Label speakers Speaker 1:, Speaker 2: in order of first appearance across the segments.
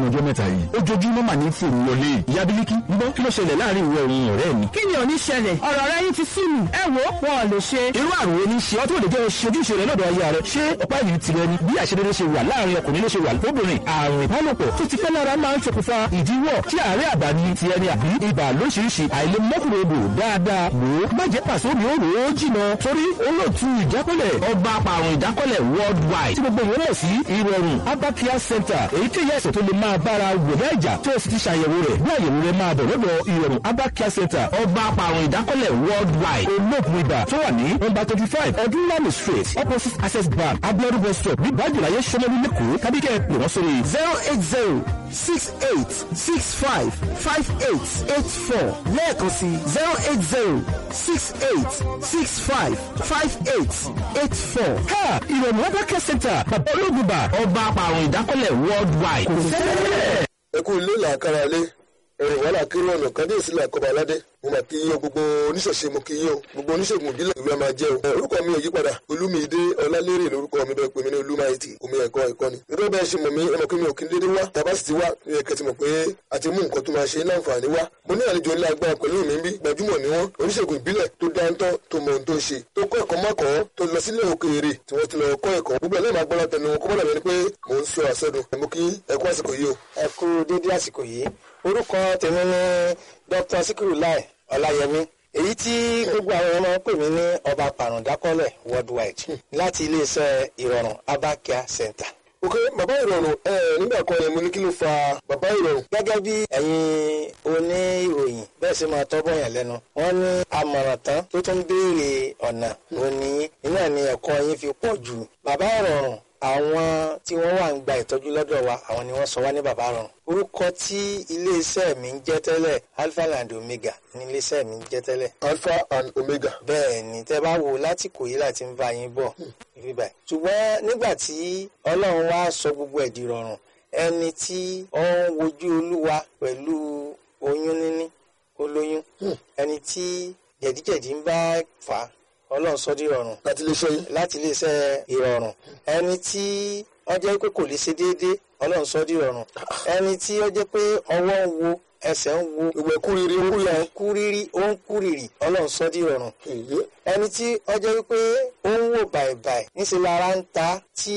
Speaker 1: ọjọ́ mẹ́ta yìí ojoojúmọ́ mà ní fòrò wọlé ìyá bílíkì gbọ́ kí ló ṣẹlẹ̀ láàrin ìwọ òun ọ̀rẹ́ mi.
Speaker 2: kí ni ò ní ṣẹlẹ̀ ọ̀rọ̀ rẹ yín ti sú mi ẹ wo wọn ò lè ṣe.
Speaker 1: irú àrùn wo ni ṣe ọ́ tó lè jẹ́ ojúṣe rẹ lọ́dọ̀ aya rẹ ṣé ọ̀pá ìlú tirẹ̀ ni bí àṣedédé ṣe wà láàrin ọkùnrin ló ṣe wà lóbìnrin àrùn ìbálòpọ̀ tó ti pẹ́ lára máa ń ṣokùnfà ìdíwọ́ tí àárẹ̀ àgbà ni ti ẹni àbí ibà lóṣìṣì àìlèmọ́kùnrin odò dáadáa wò ó má jẹ́ pàṣẹ omi ó rò ó jìnà torí olóòtú ìjákọ́lẹ̀ ọba apàrùn ìdákọ́lẹ̀ worldwide tí gbogbo ìwọ́n sí ìrọ̀rùn abakia center èyí tí yẹ̀sẹ̀ tó lè máa bára wò lẹ́jà tó o sì ti ṣàyẹ̀wò rẹ̀ bí àyẹ̀wò rẹ̀ máa bọ̀ lọ́dọ̀ ìrọ̀rùn abakia center ọba apàrùn ìdákọ́lẹ̀ worldwide olóògùn ibà tó wà ní nọ́mbà twenty five ọdúnlami street opposite access bank abiodun bus stop ní bájúláyé sọmọlú lẹ́kọ̀ọ́ kábíkẹ́ pè wọ́n sórí
Speaker 3: zero eight zero six eight six five five eight eight four lẹ́ẹ̀kan sí zero eight zero six eight six five five eight eight four.
Speaker 1: ha ìrọ̀rùn abakia center bàbá olóògùn ibà ọba apàrùn ìdákọ́lẹ̀ worldwide kò sẹ́lẹ̀.
Speaker 4: ẹ kú ilé làákàrà lé ẹrìn wàhálà kiri ọ̀nà kábíyèsí làkọ́bà aládé mo mà kí yín o gbogbo oníṣẹ̀ṣe mo kí yín o gbogbo oníṣègùn ìbílẹ̀ ìlú ẹ máa jẹ́ o. ẹ, orúkọ mi ò yí padà olúmídé ọlálérè lórúkọ mi bẹ́ẹ̀ pè mí ní olúmáìtì omi ẹ̀kọ́ ẹ̀kọ́ ni. irú bẹ́ẹ̀ ṣe mọ̀ mí ẹ mọ̀ pé mi ò kí n dédé wá tàbá sì ti wá ní ẹ̀kẹ́ ti mọ̀ pé a ti mú nǹkan tó máa ṣe láǹfààní wá. mo ní àlejò ńlá agbára pẹ̀lú mi bí gbajúmọ̀ ni wọ́n oníṣègùn ìbílẹ̀ tó dáńtọ́ tó mọ ohun tó ń ṣe tó kọ́ ẹ̀kọ́ mọ́kọ́ tó lọ sílé òkèèrè tí wọ́n ti lọ kọ́ ẹ̀kọ́ gbogbo ẹ̀ náà máa gbọ́dọ̀ tẹnu wọn kó mọ́dà bẹ́ni pé mò ń sọ àsọdùn mo kí ẹ̀kọ́ àsìkò yìí o.
Speaker 5: ẹ kú dédé àsìkò yìí orúkọ tèmi ni dr sikiru lai ọláyẹmí èyí tí gbogbo àwọn ọmọ pè mí ní ọba pàrọ̀dákọ́lẹ̀ worldwide láti iléeṣẹ́ ìrọ̀rùn abakia center.
Speaker 4: ok bàbá ìrọ̀rùn ẹ nígbà kan yẹn mo ní kí ló fa bàbá ìrọ̀rùn.
Speaker 5: gẹ́gẹ́ bí ẹ̀yin oníròyìn bẹ́ẹ̀ sì máa tọ́bọ̀ yàn lẹ́nu wọ́n ní àmọ̀ràn tán tó tún béèrè ọ̀nà òní iná ni ẹ̀kọ́ yín fi pọ̀ jù bàbá ìrọ̀rùn àwọn tí wọ́n wà ń gba ìtọ́jú lọ́dọ̀ wa àwọn ni wọ́n sọ wá ní bàbá ìrọ̀rùn orúkọ tí iléeṣẹ́ mi ń jẹ́ tẹ́lẹ̀ alpha and omega ní iléeṣẹ́ mi ń jẹ́ tẹ́lẹ̀
Speaker 4: alpha and omega.
Speaker 5: bẹ́ẹ̀ ni tẹ́ bá wo láti kò yí láti ń bá yín bọ̀ ibi báyìí ṣùgbọ́n nígbà tí ọlọ́run wá sọ gbogbo ẹ̀ di rọrùn ẹni tí ó ń wojú olúwa pẹ̀lú oyún níní olóyún ẹni tí jẹ̀díjẹ̀dí ń bá fà á ọlọ́run sọ di rọrùn
Speaker 4: láti lè ṣe yín.
Speaker 5: láti iléeṣẹ́ ìrọ̀rùn ẹni tí ó jẹ́ pé kò lè ṣe déédéé ọlọ́run sọ di rọrùn ẹni tí ó jẹ́ pé ọwọ́ ń wo ẹsẹ̀ ń wo
Speaker 4: ìwẹ̀ kúriri ó kúriri.
Speaker 5: ń kú rírí ó ń kú rírì ọlọ́run sọ di rọrùn
Speaker 4: èyí
Speaker 5: ẹni tí ó jẹ́ wípé ó ń wò bàìbàì níṣẹ́ lára ń ta tí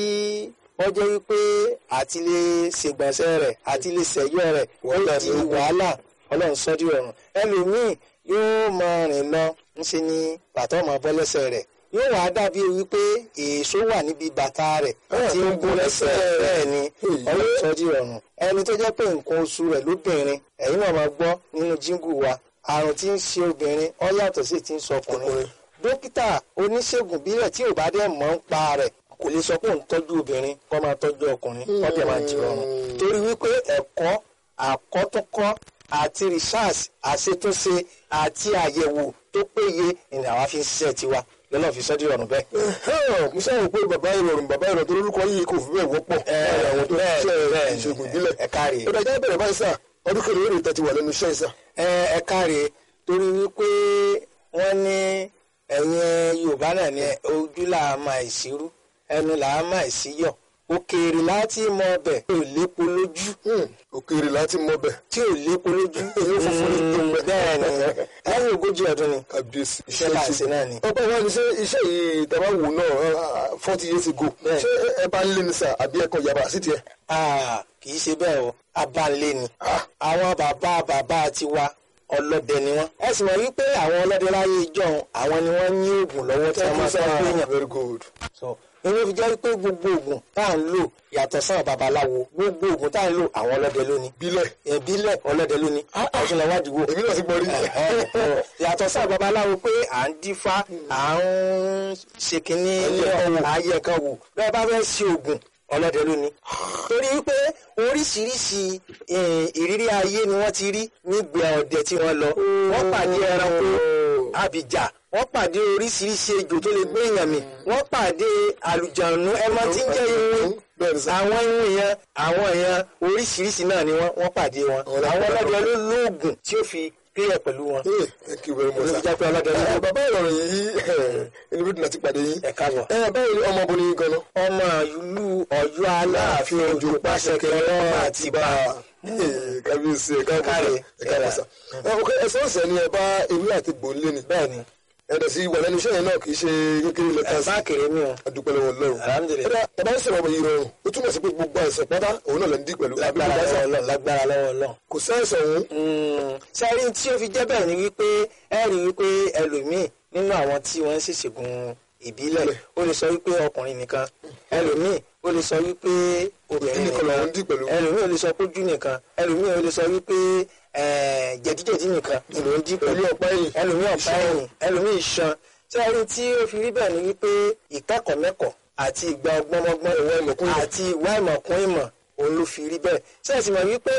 Speaker 5: ó jẹ́ wípé àti lè ṣègbọ̀nsẹ̀ rẹ̀ àti lè ṣẹ̀yọ́ rẹ̀ ó di wàhálà ọlọ́run sọ di rọrùn ẹlòmíì yóò máa rìn lọ ńṣe ni bàtà ọmọ bọ́ lẹ́sẹ̀ rẹ̀ yóò wá dàbí wípé èso wà níbi bàtà rẹ̀ tí ń gún lẹ́sẹ̀ bẹ́ẹ̀ ni ọlọ́run sọ di rọrùn ẹni tó jẹ́ pé nǹkan oṣù rẹ̀ lóbìnrin ẹ̀yin náà máa gbọ́ nínú jíngù wa àrùn tí ń ṣe obìnrin ó yàtọ̀ sí ti ń sọ ọkùnrin dókítà oníṣègùn bílẹ̀ tí ò bá dẹ̀ mọ̀ ń pa rẹ̀ kò lè sọ pé òun tọ́jú obìnrin kó máa tọ́jú ọkùnrin kó dẹ̀ máa jí rọrùn torí wípé ẹ̀kọ́ àkọ́túnkọ́ àti research àṣetúnṣe àti àyẹ̀wò tó péye ni àwa fi ń ṣiṣẹ́ tiwa lọ́nà fi sọ́dí rọrùn bẹ́ẹ̀.
Speaker 4: mo sábà pé bàbá ìrọ̀rùn bàbá ìrọ̀rùn tó lórúkọ yìí kò fi bẹ́ẹ̀ wọ́pọ̀ láàrin àwọn tó
Speaker 5: bẹ́ẹ̀,
Speaker 4: ṣiṣẹ́
Speaker 5: bẹ́ẹ̀,
Speaker 4: ìṣègùn ìbílẹ̀.
Speaker 5: ẹ káre.
Speaker 4: ó dájọ́ bẹ̀rẹ̀ báyìí sà ọdún kẹrin èrè tẹ́tí wà lẹ́nu iṣẹ́ ìsà.
Speaker 5: ẹ ẹ káre torí wípé wọ́n ní ẹ̀yin yorùbá náà ní ojú là á máa ìṣirú ẹnu là á máa ìṣíyọ̀ òkèèrè láti mọ ọbẹ̀ tí ò lépo lójú
Speaker 4: òkèèrè láti mọ bẹ̀
Speaker 5: tí ò lépo lójú èyí funfun ní gbogbo bẹ́ẹ̀ ni lẹ́yìn ogójì ọdún ni
Speaker 4: kábíyèsí
Speaker 5: iṣẹ́ là ń ṣe náà ni.
Speaker 4: ọ̀pọ̀ ìwà ni ṣé iṣẹ́ yìí tàbá wò náà forty years ago
Speaker 5: Bẹ́ẹ̀.
Speaker 4: ṣé ẹ bá ń lé ní sà àbí ẹ̀kọ́ yàrá sí tiẹ̀.
Speaker 5: Ah, kì í ṣe bẹ́ẹ̀ o abánlé ni àwọn bàbá bàbá tiwa ọlọ́dẹ ni wọ́n. ẹ sì mọ̀ wípé àwọn ọlọ́dẹ láyé ìjọ́un àwọn ni wọ́n ní oògùn lọ́wọ́ tí wọ́n máa fẹ́ gbéyàn.
Speaker 4: very good.
Speaker 5: so inú fi jẹ́ wípé gbogbo oògùn tá à ń lò yàtọ̀ sáwọn babaláwo gbogbo oògùn tá à ń lò àwọn ọlọ́dẹ lónìí.
Speaker 4: bílẹ̀
Speaker 5: ìbílẹ̀ ọlọ́dẹ lónìí ọ̀tún lọ́wọ́ àdìgbò
Speaker 4: èmi náà ti gbọ́ rí.
Speaker 5: yàtọ̀ sáà babaláwo pé à ń dífá à ń ṣe kínní ní ọ̀wọ̀ ayé kan wò bẹ́ẹ̀ bá fẹ́ ṣe oògùn ọlọ́dẹ lónìí. torí wípé oríṣiríṣi eh, ìrírí ayé ni wọ́n ti rí nígbà ọdẹ tí wọ́n lọ wọ́n pàdé ẹranko abìjà wọ́n pàdé oríṣiríṣi ejò tó lè gbé èèyàn mì wọ́n pàdé àlùjànnú ẹmọ tí ń jẹ́ irun
Speaker 4: bẹ́ẹ̀ ni sà.
Speaker 5: àwọn irun yẹn àwọn yẹn oríṣiríṣi náà ni wọ́n wọ́n pàdé wọn
Speaker 4: Ọ̀rẹ́
Speaker 5: àwọn
Speaker 4: pàdé
Speaker 5: ọlọ́dẹ ló lóògùn tí ó fi kílẹ̀ pẹ̀lú wọn.
Speaker 4: Hey, thank you very much
Speaker 5: olùdíjà
Speaker 4: sir.
Speaker 5: pé ọlọ́dẹ
Speaker 4: ẹ bàbá ìrọ̀rùn yìí inú bí dùn àti pàdé yín.
Speaker 5: ẹ káàbọ̀.
Speaker 4: ẹ báwo ni ọmọ obìnrin yìí gan-an.
Speaker 5: ọmọ ìlú Ọ̀yọ́ aláàfin ojú pàṣẹ kẹrẹ àti bá
Speaker 4: kábíyèsí ẹ káàbọ̀
Speaker 5: Káre,
Speaker 4: ẹ káàbọ̀ sà. ẹ ok ẹsẹ̀ ọ̀sẹ̀ ni ẹ bá ewé àti gbòǹlé ni.
Speaker 5: bẹ́ẹ̀ ni
Speaker 4: ẹ̀dẹ̀ sí wà lẹ́nu iṣẹ́ yẹn náà kì í ṣe kékeré lẹ́ka sí.
Speaker 5: bá kéré mi o
Speaker 4: adúpẹ́ lọ́wọ́ lọ́rùn.
Speaker 5: Alhamdulillah.
Speaker 4: ẹ̀dá ẹ bá ń sọ̀rọ̀ ọmọ yìí rọrùn ó túmọ̀ sí pé gbogbo àìsàn pátá òun náà lè ń dí pẹ̀lú. àbí
Speaker 5: lágbára
Speaker 4: gbogbo
Speaker 5: lọ́wọ́
Speaker 4: àìsàn
Speaker 5: Ọlọ́run lágbára lọ́wọ́ Ọlọ́run.
Speaker 4: kò sáìsàn òun.
Speaker 5: sẹ́rí tí ó fi jẹ́ bẹ́ẹ̀ ni wípé ẹ rí wípé ẹlòmíì nínú àwọn tí wọ́n ń ṣèṣègùn ìbílẹ̀ ó lè sọ wípé ọkùnrin nìkan ẹlòmíì ó lè sọ wípé obìnrin
Speaker 4: nìkan làwọn ń dì pẹ̀lú.
Speaker 5: ẹlòmíì ó lè sọ pójú nìkan ẹlòmíì ó lè sọ wípé eh, jẹ̀díjẹ̀dí nìkan ni ló ń dì pẹ̀lú
Speaker 4: Ẹlòmíì ọ̀pá ẹ̀yìn.
Speaker 5: ẹlòmíì ọ̀pá ẹ̀yìn ẹlòmíì iṣan sẹ́rí tí ó fi rí bẹ́ẹ̀ ni wípé ìkẹ́kọ̀ọ́ mẹ́kọ̀ọ́ àti ìgbà ọgbọ́nmọ́gbọ́n
Speaker 4: Ìwà ìmọ̀kún ìmọ̀.
Speaker 5: àti ìwà ìmọ̀kún ìmọ̀ òun ló fi rí bẹ́ẹ̀ sẹ́ẹ̀sì mọ̀ wípé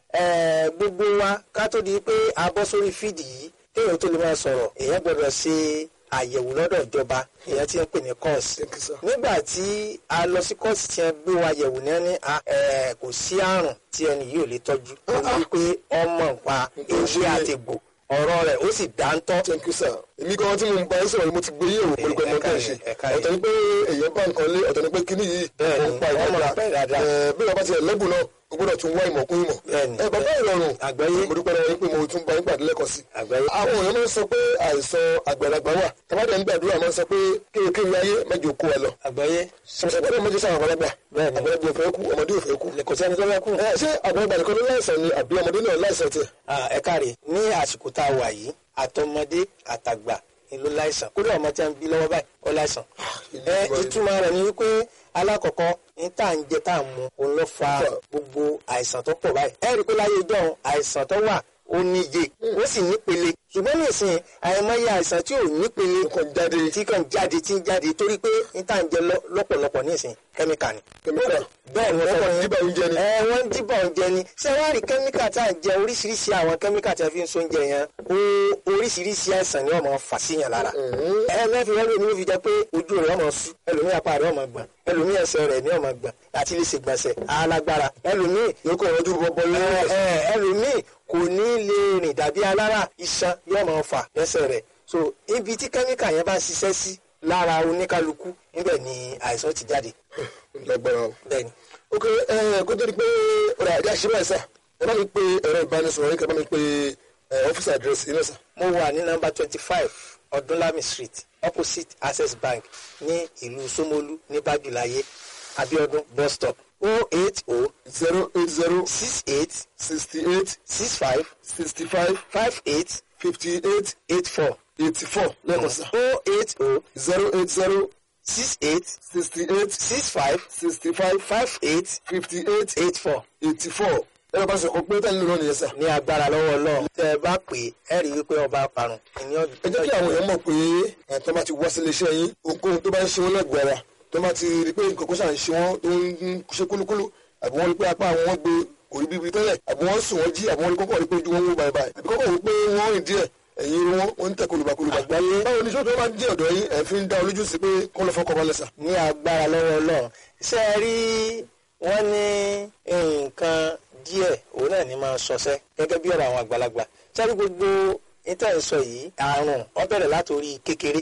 Speaker 5: eh, gbogbo wa ká tó di pé a bọ́ sórí fídì yìí kéèyàn tó lè máa sọ̀rọ̀ èèyàn gbọ́dọ̀ ṣe àyẹ̀wò lọ́dọ̀ ìjọba èèyàn ti ń pè ní kọ́ọ̀sì
Speaker 4: Thank you, sir.
Speaker 5: nígbà tí a lọ sí kọ́ọ̀sì tí wọ́n gbé wa yẹ̀wò ní ẹni a, eh, kò sí àrùn tí ẹni yìí ò lè tọ́jú torí pé ọmọ nǹpa ewé àtẹ̀gbò ọ̀rọ̀ rẹ̀ ó sì dáńtọ́
Speaker 4: thank you sir. èmi gan tí mo ń bá yín sọ̀rọ̀ mo ti gbé yẹ̀wò pẹ̀lú pẹ̀lú ọmọ tó ń ṣe.
Speaker 5: ẹ káre.
Speaker 4: ọ̀tọ̀ ni pé èèyàn bá nǹkan lé ọ̀tọ̀ ni pé kíní yìí
Speaker 5: Bẹ́ẹ̀ni,
Speaker 4: ó ń pa
Speaker 5: ọmọ
Speaker 4: ìdára.
Speaker 5: pa ìdára.
Speaker 4: Ẹ, bí wọ́n bá ti ẹ̀ lẹ́bùn náà o gbọ́dọ̀ tún wá ìmọ̀ kún ìmọ̀.
Speaker 5: Bẹ́ẹ̀ni,
Speaker 4: ẹ bàbá ìrọ̀rùn
Speaker 5: Àgbáyé.
Speaker 4: mo dúpẹ́ lọ́wọ́ yín pé mo tún bá yín pàdé lẹ́kọ̀ọ́ sí.
Speaker 5: Àgbáyé.
Speaker 4: àwọn èèyàn máa ń sọ pé àìsàn àgbàlagbà wà tàbádẹ ń gbàdúrà máa ń sọ pé kéèkéèrè ayé mẹ́jọ kó wa lọ.
Speaker 5: àgbáyé
Speaker 4: sọ̀rọ̀ pé mẹ́jọ sáwọn àgbàlagbà
Speaker 5: Bẹ́ẹ̀ni.
Speaker 4: àgbàlagbà ò fẹ́ kú ọmọdé ò fẹ́ kú.
Speaker 5: kò sẹ́ni tó fẹ́ kú.
Speaker 4: ẹ ṣé àgbàlagbà nìkan ló láìsàn ni àbí ọmọdé náà láìsàn tiẹ̀.
Speaker 5: Ah, ẹ káre ní àsìkò tá a wà yìí àtọmọdé àtàgbà ni ló láìsàn kódà ọmọ tí a ń bí lọ́wọ́ báyìí ó láìsàn. ẹ ìtumọ̀ rẹ̀ ni wípé alákọ̀ọ́kọ́ ní tá à ń jẹ tá à ń mu òun ló fa gbogbo àìsàn tó pọ̀ báyìí. ẹ rí i pé láyé ìjọ àìsàn tó wà ó níye ó sì nípele ṣùgbọ́n nísìnyí àìmọye àìsàn tí ò nípele
Speaker 4: Kàn jáde.
Speaker 5: tí kàn jáde tí ń jáde torí pé ní tá à ń jẹ lọ- lọ́pọ̀lọpọ̀ nísìnyí kẹ́míkà ni.
Speaker 4: Kẹ́míkà.
Speaker 5: bẹ́ẹ̀ ni
Speaker 4: Wọ́n
Speaker 5: wọ́n
Speaker 4: kàn
Speaker 5: sọ
Speaker 4: díbà oúnjẹ ni.
Speaker 5: ẹ wọ́n ń díbà oúnjẹ ni ṣé wàá rí kẹ́míkà tá à ń jẹ oríṣiríṣi àwọn kẹ́míkà tí a fi ń so oúnjẹ yẹn ó oríṣiríṣi àìsàn ni wọ́n máa fà síyàn lára. ẹ mẹ́fì wọ́n lè ní fi jẹ́ pé ojú rẹ̀ ọmọ sú ẹlòmíì apá rẹ̀ ọmọ gbọ̀n ẹlòmíì ẹsẹ̀ rẹ̀ ní ọmọ gbọ̀n àti lè ṣe gbọ̀nsẹ̀ alágbára ẹlòmíì
Speaker 4: yóò kọ́ ọdún bọ́bọ́ lọ́wọ́.
Speaker 5: ẹ ẹ ẹlòmíì kò ní lè rìn dàbí alára iṣan yóò máa fà lẹ́sẹ̀ rẹ̀ so ibi tí kẹ́míkà yẹn bá ń ṣiṣẹ́ sí lára oníkálukú níbẹ̀ ni àìsàn ti jáde
Speaker 4: lágbára o.
Speaker 5: bẹ́ẹ̀ ni.
Speaker 4: ok ẹ kó tó di pé ọ̀rọ̀ àdé àṣírí ẹ̀ sà ẹ bá mi pe ẹ̀rọ ìbánisọ̀rọ̀ yín kẹ́ bá mi pe ọ́fíìsì àdírẹ́sì yín náà sà.
Speaker 5: mo wà ní nọ́mbà twenty five ọdúnlami street opposite access bank ní ìlú Ṣómólú ní bájúláyé abiodun bus stop o eight o
Speaker 4: zero eight zero
Speaker 5: six eight
Speaker 4: sixty eight
Speaker 5: six five
Speaker 4: sixty five
Speaker 5: five eight
Speaker 4: fifty eight
Speaker 5: eight four
Speaker 4: eighty four lẹ́ẹ̀kan sà.
Speaker 5: o eight o
Speaker 4: zero eight zero
Speaker 5: six eight
Speaker 4: sixty eight
Speaker 5: six five
Speaker 4: sixty five
Speaker 5: five eight
Speaker 4: fifty eight
Speaker 5: eight four
Speaker 4: eighty four ẹ̀rọ bá sọ̀kọ̀ pé tẹ́lẹ̀ lónìí nìyẹn sà.
Speaker 5: ní agbára lọ́wọ́ Ọlọ́run tẹ́ ẹ bá pè é ẹ rí i wípé ọba parun ìní
Speaker 4: ẹ jẹ́ kí àwọn èèyàn mọ̀ pé ẹ̀ tó bá ti wá sílé iṣẹ́ yín ohunkóhun tó bá ń ṣe wọ́n lẹ́gbẹ̀ẹ́ ara tó bá ti rí pé nǹkan kó ṣà ń ṣe wọ́n tó ń ṣe kúlúkúlú àbí wọ́n rí pé apá àwọn wọn gbé kò rí bíbi tẹ́lẹ̀ àbí wọ́n sùn wọ́n jí àbí wọ́n rí kọ́kọ́ rí pé ojú wọn wó báyìí báyìí àbí kọ́kọ́ rí pé wọ́n rìn díẹ̀ ẹ̀yìn irun wọn wọ́n ń tẹ̀ kólúbakólúba.
Speaker 5: Àgbáyé.
Speaker 4: báwo ni sọ́dọ̀ máa ń jẹ́ ọ̀dọ̀ yín ẹ̀ fi ń dá olójú sí pé kọ́ lọ fọ́kọ̀ balẹ̀ sà.
Speaker 5: ní agbára lọ́wọ́ Ọlọ́run ṣé ẹ rí wọ́n ní nǹkan díẹ̀ òun náà ní máa ń sọsẹ́ gẹ́gẹ́ bí ọ̀rọ̀ àwọn àgbàlagbà sẹ́rí gbogbo níta ìsọ yìí àrùn ó bẹ̀rẹ̀ látòrí kékeré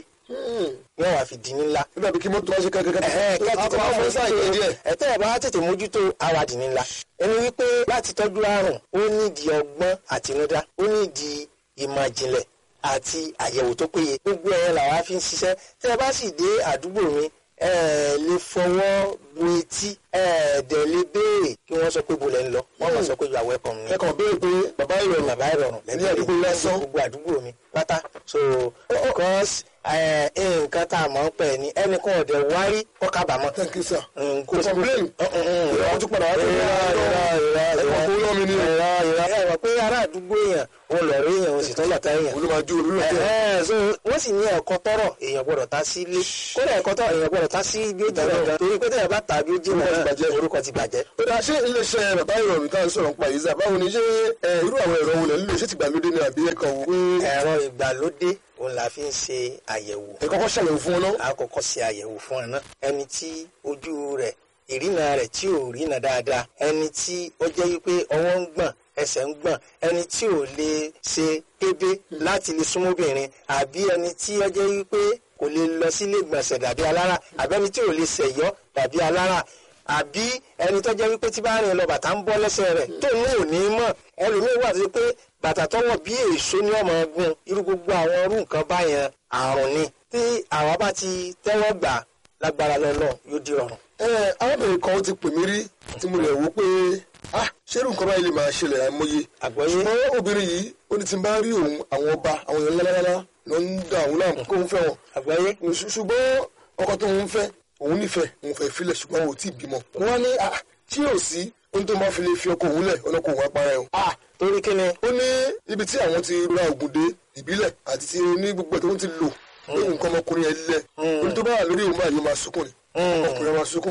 Speaker 5: yóò wá fi di ní ńlá.
Speaker 4: nígbà bí kí mọ́tò wá ṣe kẹ́kẹ́kẹ́
Speaker 5: kẹ́tìtì máa mú sáà yẹn díẹ̀. ẹ̀tẹ́ ẹ̀ bá tètè mójútó awàdì ní ńlá. ẹni wípé láti tọ́jú àrùn ó nídìí ọgbọ́n àtinúdá ó nídìí ìmọ̀ ìjìnlẹ̀ àti àyẹ̀wò tó péye. gbogbo ẹ̀ làwa fi ń ṣiṣẹ́ tẹ́ ẹ bá sì dé àdúgbò mi ẹ lè fọwọ́ bu etí ẹ dẹ̀ lè béèrè kí wọ́n sọ pé bolẹ̀ ń lọ wọ́n máa sọ pé you are welcome ni
Speaker 4: ẹ kàn béèrè pé bàbá ìrọ̀rùn
Speaker 5: bàbá ìrọ̀rùn
Speaker 4: ní àdúgbò lásán
Speaker 5: gbogbo àdúgbò mi pátá so because eh, nǹkan tá a mọ̀ ń pẹ̀ ní ẹnìkan ọ̀dẹ̀ wárí kọ́ kábàámọ̀.
Speaker 4: thank you sir.
Speaker 5: Mm,
Speaker 4: kò complain.
Speaker 5: ìrọ̀
Speaker 4: wọ́n tún padà wá sí
Speaker 5: ìrọ̀ ìrọ̀ ìrọ̀
Speaker 4: ẹ̀kọ́ kó lọ́mi ni o.
Speaker 5: ìrọ̀ ìrọ̀ ẹ̀ wọ́n pé ará àdúgbò èèyàn òun lọ rí èèyàn òun sì tún lọ́ta èèyàn.
Speaker 4: olùmọ̀jú olùlọ́tẹ̀.
Speaker 5: Ẹ̀hẹ́n, so wọ́n sì ní ẹ̀kọ́ tọrọ èèyàn gbọ́dọ̀ ta sí ilé kódà ẹ̀kọ́ tọrọ èèyàn gbọ́dọ̀ ta sí ibi ó jìnnà gan torí pé tẹ̀yàn bá ta bí ó jìnnà
Speaker 4: Orúkọ ti
Speaker 5: náà
Speaker 4: bàjẹ́.
Speaker 5: orúkọ ti bàjẹ́.
Speaker 4: ó dáa ṣé iléeṣẹ́ bàbá ìrọ̀rùn tá à ń sọ̀rọ̀ nípa yìí sà báwo ni ṣé ẹ, irú àwọn ẹ̀rọ wo lẹ̀ ń lò ṣé ti gbàlódé ni àbí ẹ̀kan wò pé
Speaker 5: ẹ̀rọ ìgbàlódé òun la fi ń ṣe àyẹ̀wò
Speaker 4: ẹ kọ́kọ́ ṣàyẹ̀wò fún wọn náà.
Speaker 5: a kọ́kọ́ ṣe àyẹ̀wò fún ẹ náà ẹni tí ojú rẹ̀ ìrìnà rẹ̀ tí ò rìnà dáadáa ẹni tí ó jẹ́ wípé ọwọ́ ń gbọ̀n ẹsẹ̀ ń gbọ̀n ẹni tí ò lè ṣe kébé láti lè súnmọ́bìnrin àbí ẹni tí ó jẹ́ wípé kò lè lọ sílé ìgbọ̀nsẹ̀ dàbí alára àbí ẹni tí ò lè ṣẹ̀yọ́ dàbí alára àbí ẹni tó jẹ́ wípé tí bá rìn lọ bàtà ń bọ́ lẹ́sẹ̀ rẹ̀ tó ní òní mọ̀ ẹlòmíín wà tó ṣe pé bàtà tọwọ́ bí èso ní ọmọ ọgbọ́n irú gbogbo àwọn irú nǹkan báyẹn àrùn ni tí àwa bá ti tẹ́wọ́ gbà lágbára lọ́lọ́ yóò di ọ̀run.
Speaker 4: ẹ arábìnrin kan ti pè mí rí tí mo lè wò pé ah ṣé irú nǹkan báyìí lè máa ṣẹlẹ̀ àìmọye
Speaker 5: àgbọ́yé
Speaker 4: ṣùgbọ́n obìnrin yìí ó ní tí n bá rí òun àwọn ọba àwọn èèyàn lálálálá ló ń da òun láàmú kó ń fẹ́ wọn
Speaker 5: àgbọ́yé
Speaker 4: Ṣù- ṣùgbọ́n ọkọ tó ń fẹ́ òun nífẹ̀ẹ́ òun fẹ́ filẹ̀ ṣùgbọ́n òun ò tí ì bímọ. wọ́n á ní ah tí yóò sí ohun tó máa fi lè fi ọkọ òun lẹ̀ ọlọ́kọ òun apara ẹ̀ o.
Speaker 5: ah torí kí ni
Speaker 4: ó ní ibi tí àwọn ti ra ògùn dé ìbílẹ̀ àti ti ní gbogbo ẹ̀ tó ń ti lò pé nǹkan ọmọkùnrin yẹn lẹ̀ ohun tó bá wà lórí òun báyìí ó máa sunkún ni ọkùnrin máa sunkún.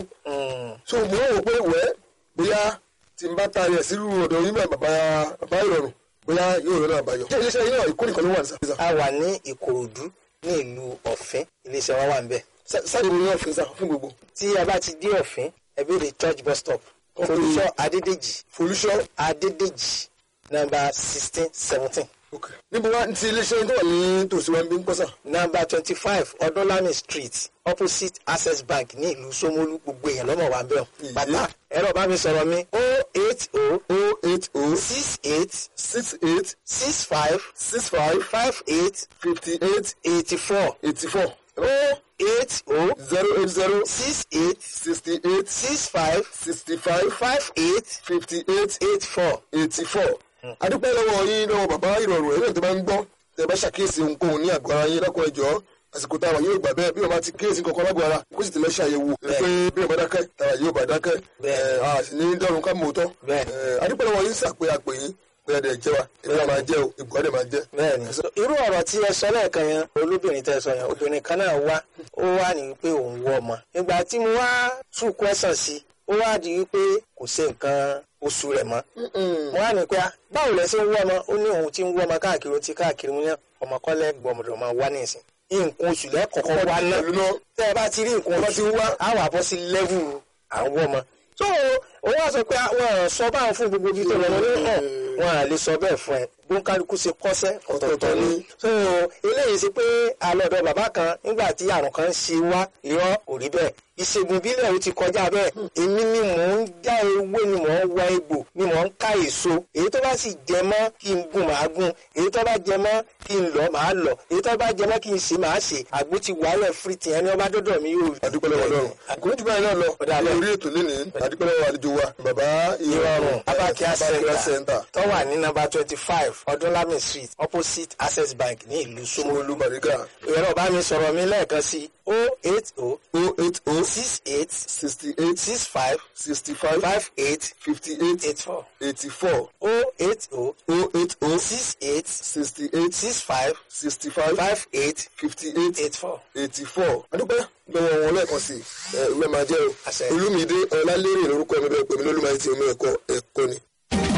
Speaker 4: so mo ń wò pé wẹ́ bóyá tí n bá taari ẹ̀ sí irú ọ̀dọ̀ yín báyìí bàbá bàbá ìrọ̀rùn bóyá yóò rẹ̀ náà àbáyọ. ṣé iléeṣẹ́ yín náà ìkórè kan ló wà ní sàfihàn.
Speaker 5: a wà ní ìkòròdú ní ìlú ọ̀fìn iléeṣẹ́ wa wà ń bẹ̀.
Speaker 4: sáàdì mi ní ọ̀fìn sá fún gbogbo.
Speaker 5: tí a bá ti dé ọ̀fìn ẹ béèrè church bus stop
Speaker 4: Ok.
Speaker 5: folúṣọ́ adédèjì
Speaker 4: folúṣọ́
Speaker 5: adédèjì nọ́mbà sixteen seventeen
Speaker 4: ok níbo wá ti iléeṣẹ́ yín tó wà ní tòsí wa ń bí ń pọ́sà.
Speaker 5: nọ́mbà twenty five ọdúnlami street opposite access bank ní ìlú Ṣómólú gbogbo èèyàn lọ́mọ wa ń bẹ̀
Speaker 4: Ìyé.
Speaker 5: bàtà ẹ̀rọ bá mi sọ̀rọ̀ mi o eight o
Speaker 4: o eight o
Speaker 5: six eight
Speaker 4: six eight
Speaker 5: six five
Speaker 4: six five
Speaker 5: five eight
Speaker 4: fifty eight
Speaker 5: eighty four
Speaker 4: eighty four
Speaker 5: o eight o
Speaker 4: zero eight zero
Speaker 5: six eight
Speaker 4: sixty eight
Speaker 5: six five
Speaker 4: sixty five
Speaker 5: five eight
Speaker 4: fifty eight
Speaker 5: eight four.
Speaker 4: eighty four. adúpẹ́ lọ́wọ́ yín lọ́wọ́ bàbá ìrọ̀rùn ẹ̀rọ tó bá ń gbọ́ tẹ́ bá ṣàkíyèsí ohunkóhun ní àgọ́ ara yín lọ́kọ̀ ẹ̀jọ́ àsìkò táwa yóò gbà bẹ́ẹ̀ bí wọ́n bá ti kíyèsí kankan lágọ̀ ara kó sì ti lọ ṣàyẹ̀wò pé bí wọ́n bá dákẹ́ táwa yóò bá dákẹ́
Speaker 5: Bẹ́ẹ̀.
Speaker 4: ẹ̀, a sì ní dọ́run ká mọ̀ tọ́
Speaker 5: Bẹ́ẹ̀.
Speaker 4: adúpẹ́ lọ́wọ́ yín sàpé àpè yín pé ẹ̀dẹ̀ jẹ́ wa ìgbà máa jẹ́ o ìgbà ọ̀dẹ̀ máa jẹ́.
Speaker 5: bẹ́ẹ̀ni irú ọ̀rọ̀ tí ẹ sọ lẹ́ẹ̀kan yẹn olóbìnrin tẹ́ sọ yẹn obìnrin kan náà wá ó wá ní wípé òun wọ ọmọ ìgbà tí mo wá tún kwẹsàn sí ó wá di wípé kò sí nǹkan oṣù rẹ̀ mọ́ mo wá ní pé ah, báwo lẹ ṣe ń wọ ọmọ ó ní òun ti ń wọ ọmọ káàkiri ó ti káàkiri mo ní ọmọkọlẹ gbọmọdọ máa wá nísìn nǹkan oṣù lẹ́kọ̀ọ́kọ́ wá náà
Speaker 4: pẹ̀lú náà
Speaker 5: tẹ́ ẹ bá ti rí nǹkan
Speaker 4: bá
Speaker 5: oṣù
Speaker 4: ti wá.
Speaker 5: á wà bọ́ sí lẹ́vù àwọn ọmọ. so òun wá sọ pé àwọn sọ báwọn fún gbogbo ibi tó lọ ní hàn wọn à lè sọ bẹ́ẹ̀ fún ẹ bóńkálukú ṣe kọ́sẹ́ ọ̀tọ̀ọ̀tọ̀ ni. so eléyìí sí pé alọ́dọ̀ bàbá kan nígbà tí àrùn kan ṣe wá irọ́ kò rí bẹ́ẹ̀ ìṣègùn ìbílẹ̀ ó ti kọjá bẹ́ẹ̀ èmi ni mò ń já ewé ni mò ń wá egbò ni mò ń ká èso èyí tó bá sì jẹ mọ́ kí n gún màá gún èyí tó bá jẹ mọ́ kí n lọ màá lọ èyí tó bá jẹ mọ́ kí n ṣe màá ṣe àgbo ti wàhálẹ̀ fìrìtì ẹni ọba dọ́dọ̀ mi yóò rí.
Speaker 4: adúpẹ́ lọ́wọ́ lọ́rùn kò ní jù báyìí náà lọ
Speaker 5: Ọ̀dà lọ.
Speaker 4: lórí ètò lénìí adúpẹ́ lọ́wọ́ àlejò wa bàbá
Speaker 5: ìrọ̀rùn abakia
Speaker 4: Abakia
Speaker 5: center
Speaker 4: center
Speaker 5: tó wà ní nọ́mbà twenty five ọdúnlami street opposite access bank ní ìlú Ṣómólú.
Speaker 4: Ṣómólú Bàrígà
Speaker 5: ẹ̀rọ bá mi sọ̀rọ̀ mi lẹ́ẹ̀kan sí o eight o
Speaker 4: o eight o
Speaker 5: six eight
Speaker 4: sixty eight
Speaker 5: six five
Speaker 4: sixty five
Speaker 5: five eight
Speaker 4: fifty eight
Speaker 5: eight four
Speaker 4: eighty four
Speaker 5: o eight o
Speaker 4: o eight o
Speaker 5: six eight
Speaker 4: sixty eight
Speaker 5: six five
Speaker 4: sixty five
Speaker 5: five eight
Speaker 4: fifty eight
Speaker 5: eight four.
Speaker 4: eighty four adúpẹ́ lọ́wọ́ wọn lẹ́ẹ̀kan sí ẹ ìwé máa jẹ́ o
Speaker 5: Àṣẹ.
Speaker 4: olúmídé ọlálérè lórúkọ mi bẹ́ẹ̀ pèmí lólùmọ̀ àti omi ẹ̀kọ́ ẹ̀kọ́ ni.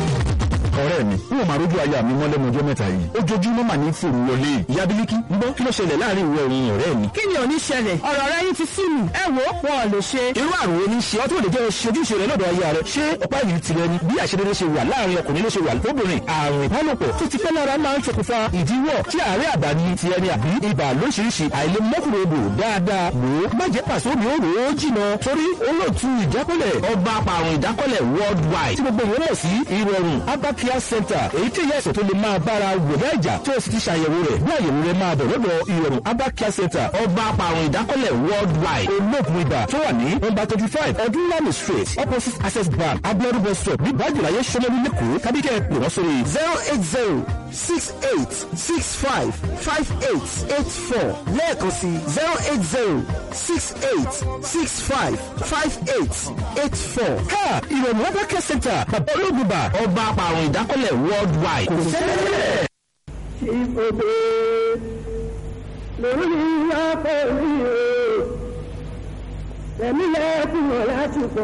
Speaker 1: ọ̀rẹ́ mi n ò máa rójú aya mi mọ́ lẹ́nu ọjọ́ mẹ́ta yìí ojoojúmọ́ mà ní fòrò wọlé ìyá bílíkì ń gbọ́ kí ló ṣẹlẹ̀ láàrin ìwọ òun ọ̀rẹ́ mi.
Speaker 2: kí ni ò ní ṣẹlẹ̀ ọ̀rọ̀ rẹ yín ti sú mi ẹ wo wọn ò lè ṣe.
Speaker 1: irú àrùn oní ṣe ọ́ tó lè jẹ́ ṣojúṣe rẹ lọ́dọ̀ aya rẹ ṣé ọ̀pá ìlú tirẹ̀ ni bí àṣedédé ṣe wà láàrin ọkùnrin ló ṣe wà lóbìnrin àrùn ìbálòpọ̀ tó ti pẹ́ lára máa ń ṣokùnfà ìdíwọ́ tí àárẹ̀ àbá ní ti ẹni àbí ibà lóṣìṣì àìlè mọ́kùnrin odò dáadáa wò ó má jẹ́ pàṣẹ omi òrò ó jìnà torí olóòtú ìjákọ́lẹ̀ ọba apàrùn ìdákọ́lẹ̀ worldwide tí gbogbo ìwé mọ̀ sí ìrọ̀rùn abakia center èyíkéyìí ẹ̀sẹ̀ tó lè máa bára wòdà ìjà tó o sì ti ṣàyẹ̀wò rẹ̀ bí àyẹ̀wò rẹ̀ máa bẹ̀ lọ́dọ̀ ìrọ̀rùn abakia center ọba apàrùn ìdákọ́lẹ̀ worldwide olóògùn ibà tó wà ní nọ́mbà twenty five ọdúnlami street opposite access bank abiodun bus stop ní bájúláyé sọmọlú lẹ́kọ̀ọ́ kábíkẹ́ pè wọ́n sórí
Speaker 3: zero eight zero six eight six five five eight eight four lẹ́ẹ̀kan sí zero eight zero six eight six five five eight eight four.
Speaker 1: ká ìrọ̀rùn abakia center bàbá olóògùn ibà ọba apàrùn ìdákọ́lẹ̀ worldwide kò sẹ́lẹ̀.
Speaker 6: ìfòdè lórí ọkọ̀ mi o tẹ̀mí lẹ́kùn lásìkò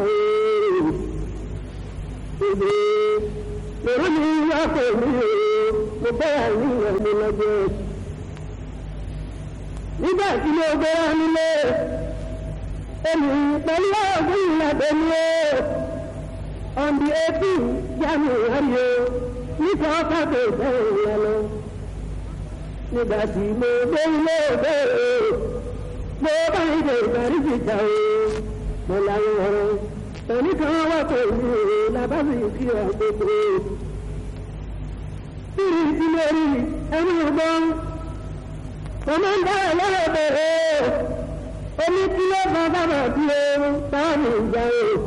Speaker 6: ìfòdè lórí ọkọ̀ mi o mo bẹ́ àníyàn mi lọ́jọ́ nígbà tí mo gbéra nílé èmi pẹ̀lú ọ̀gbìn ìlàdé mi o on the eighteen january o nípa ọkọ̀ tó bẹ̀rẹ̀ yẹn lọ. nígbà tí mo dé ilé ìwé o mo bá ìdè ìdarí ìjà o mo láyé ọ̀rọ̀ ẹnìkan wà pẹ̀lú làbábí kí ọ gbogbo. bí ìdílé rí ẹni ọgbọ́n mo máa ń dá ẹ lọ́rọ̀ bẹ̀rẹ̀ omi tí ó bá bàbà tí ó bá mi jà o.